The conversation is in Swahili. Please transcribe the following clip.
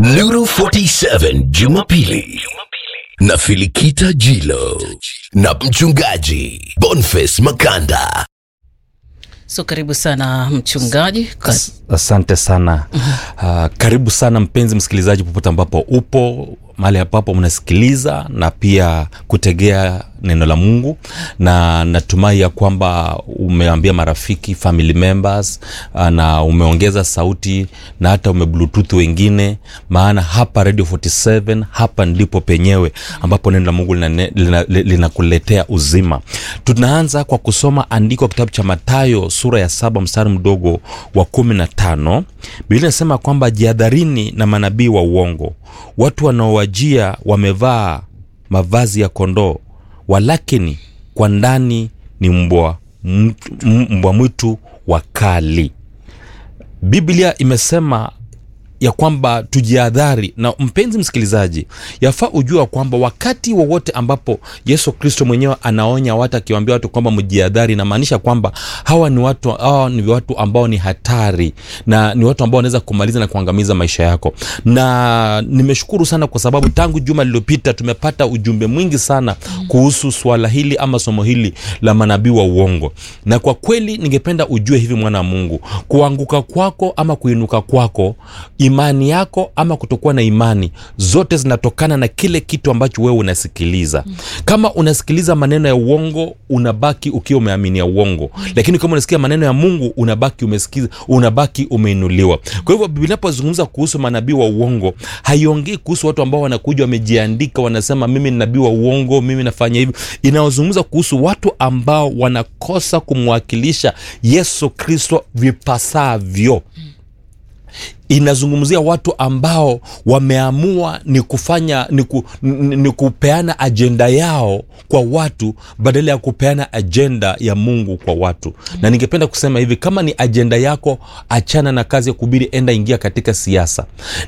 Nuru 47 Jumapili na Filikita Jilo na mchungaji Boniface Makanda. So karibu sana mchungaji. Ka- As- Asante sana. Uh, karibu sana mpenzi msikilizaji, popote ambapo upo mahali ambapo mnasikiliza na pia kutegea neno la Mungu, na natumai ya kwamba umeambia marafiki, family members, uh, na umeongeza sauti na hata umebluetooth wengine, maana hapa Radio 47 hapa ndipo penyewe ambapo neno la Mungu linakuletea lina, lina linakuletea uzima. Tunaanza kwa kusoma andiko kitabu cha Mathayo sura ya saba mstari mdogo wa kumi na tano. Biblia inasema kwamba jihadharini na manabii wa uongo, watu wanaowajia wamevaa mavazi ya kondoo, walakini kwa ndani ni mbwa mtu- m- mbwa mwitu wakali. Biblia imesema ya kwamba tujihadhari na mpenzi msikilizaji yafaa ujua kwamba wakati wowote ambapo yesu kristo mwenyewe anaonya watu akiwaambia watu kwamba mjihadhari inamaanisha kwamba hawa ni watu hawa ni watu ambao ni hatari na ni watu ambao wanaweza kumaliza na kuangamiza maisha yako na nimeshukuru sana kwa sababu tangu juma lililopita tumepata ujumbe mwingi sana kuhusu swala hili ama somo hili la manabii wa uongo na kwa kweli ningependa ujue hivi mwana wa mungu kuanguka kwako ama kuinuka kwako imani yako ama kutokuwa na imani zote zinatokana na kile kitu ambacho wewe unasikiliza kama unasikiliza maneno ya uongo unabaki ukiwa umeaminia uongo lakini kama unasikia maneno ya mungu unabaki umesikiza unabaki umeinuliwa kwa hivyo biblia inapozungumza kuhusu manabii wa uongo haiongei kuhusu watu ambao wanakuja wamejiandika wanasema mimi ni nabii wa uongo mimi nafanya hivi inaozungumza kuhusu watu ambao wanakosa kumwakilisha yesu kristo vipasavyo inazungumzia watu ambao wameamua ni kufanya ni, ku, ni, ni kupeana ajenda yao kwa watu badala ya kupeana ajenda ya mungu kwa watu na ningependa kusema hivi kama ni ajenda yako achana na kazi ya kubiri enda ingia katika siasa